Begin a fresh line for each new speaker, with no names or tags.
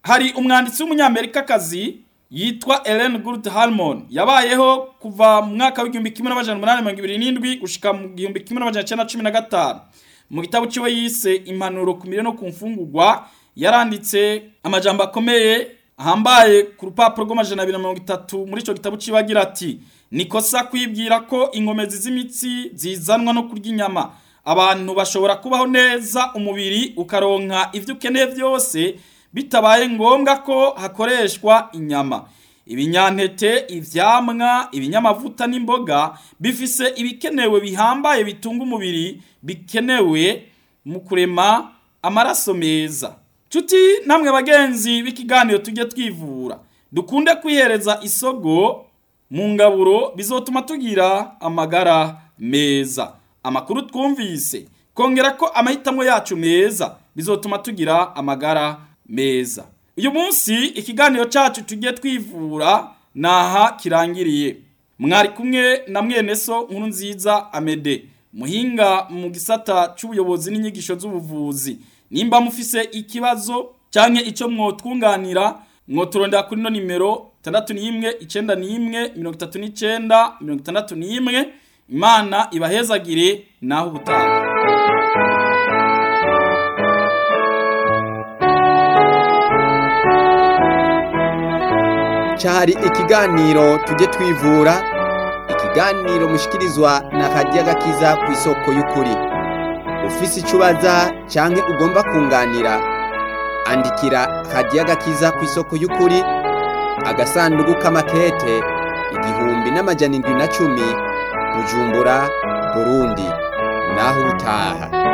hari umwanditsi w'umunyamerikakazi yitwa Ellen Good Harmon yabayeho kuva mu mwaka w'igihumbi kimwe n'amajana umunani mirongo ibiri n'indwi gushika mu gihumbi kimwe n'amajana icenda cumi na gatanu mu gitabo ciwe yise impanuro ku mirire no ku mfungurwa yaranditse amajambo akomeye ahambaye ku rupapuro rw'amajana abiri na mirongo itatu muri ico gitabo ciwe agira ati nikosa kwibwira ko inkomezi z'imitsi zizanwa no kurya inyama abantu bashobora kubaho neza umubiri ukaronka ivyo ukeneye vyose bitabaye ngombwa ko hakoreshwa inyama ibinyantete ivyamwa ibinyamavuta n'imboga bifise ibikenewe bihambaye bitunga umubiri bikenewe mu kurema amaraso meza Cuti namwe bagenzi b'ikiganiro tujye twivura dukunde kwihereza isogo mu ngaburo bizotuma tugira amagara meza amakuru twumvise kongera ko amahitamo yacu meza bizotuma tugira amagara meza uyu munsi ikiganiro cyacu tujye twivura naha kirangiriye mwari kumwe na mwene so nkuru nziza amede muhinga mu gisata cy'ubuyobozi n'inyigisho z'ubuvuzi nimba mufise ikibazo cyangwa icyo mwotwunganira mwoturondera kuri no nimero itandatu n'imwe icenda n'imwe mirongo itatu n'icenda mirongo itandatu n'imwe imana ibahezagire naho ubutaha
cyari ikiganiro tujye twivura ikiganiro mushikirizwa na radiyo agakiza ku isoko y'ukuri ufise icyo ubaza cyangwa ugomba kunganira andikira radiyo agakiza ku isoko y'ukuri agasanduku k'amakete igihumbi n'amajana indwi na cumi bujumbura burundi naho utaha